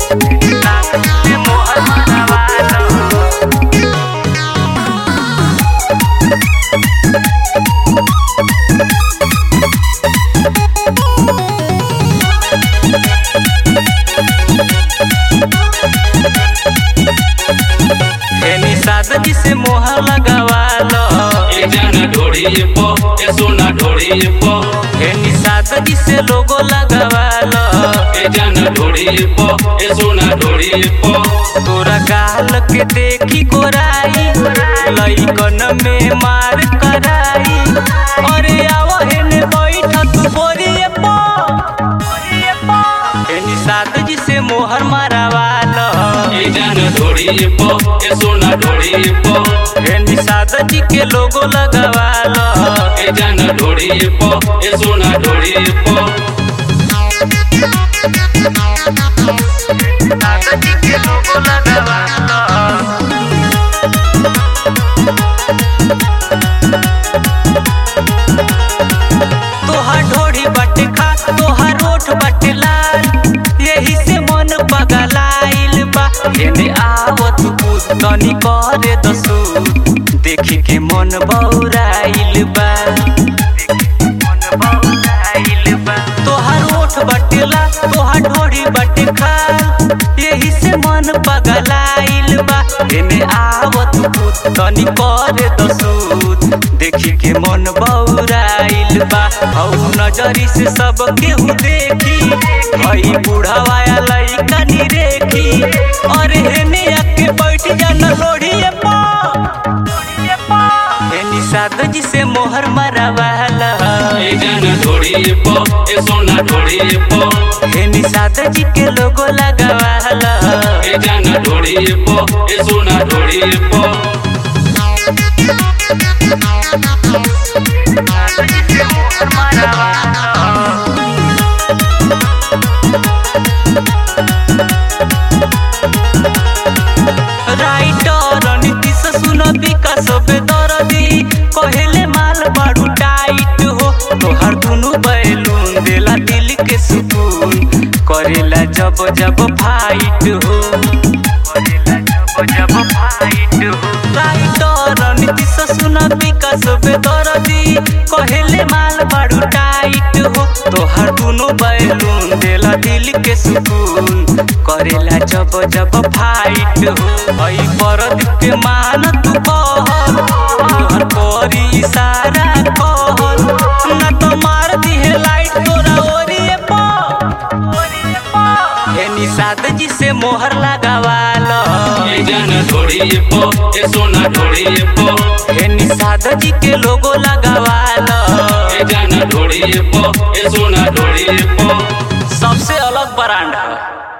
मोहर मरवालो एनी सादगी से मोहर लगावालो ए जाना ढोड़ी पो ए सोना ढोड़ी पो एनी सादगी से लोगो लगावालो ए जाना ढोड़ी पो ए सोना ढोड़ी पो तोरा गाल के देखी गोराई लइकन में मार कराई अरे आओ हेने बैठ तू बोरिए पो एनी सादगी से मोहर मारवालो ए जाना ढोड़ी पो ए सोना ढोड़ी पो एनी सादगी के लोगो लगावालो ए जाना ढोड़ी पो ए सोना ढोड़ी पो सादगी के लोगो लगावालो तोहार ढोड़ी बटे खा तोहार ओठ बटे लाल यही से मन पगलाइल बा एने आवत पूत तनी करे दसू देखी के मन बौराइल बा तोहार ओठ बटे लाल तोहार ढोड़ी बटे खाल यही से मन पगलाइल बा एने आवत पूत तनी करे दसू देखी के मन बौराइल बा हौ नजरी से सब केहू देखी हई बूढ़ावा लइका नी रेखी अरे हेने आके बैठ जाना लोढ़िए पा हेनी सादगी से मोहर मरवाला ए जाना ढोड़ी पो ए सोना ढोड़ी पो हेनी सादगी के लोगो लगावाला ए जाना ढोड़ी पो ए सोना ढोड़ी पो सादगी से मोहर मरवाला राइटर नीतीश सुन विकास बेदरदी कहेले माल बाड़ू टाइट हो तोहर दुनु बैलून देला दिल के सुकून करेला जब जब फाइट हो करेला जब जब फाइट हो राइटर नीतीश सुन विकास बेदरदी कहेले माल बाड़ू टाइट हो तोहर दुनु बैलून देला दिल के सुकून करेला जब जब फाइट हो हई परद के मान तू कहल तोहर करी इशारा कहल ना तो मार दिहे लाइट तोरा ओरिए पा एनी सादगी से मोहर लगावालो ए जाना ढोड़ी पो ए सोना ढोड़ी पो एनी सादगी के लोगो लगावालो ए जाना ढोड़ी पो ए सोना ढोड़ी पो सबसे अलग ब्रांड है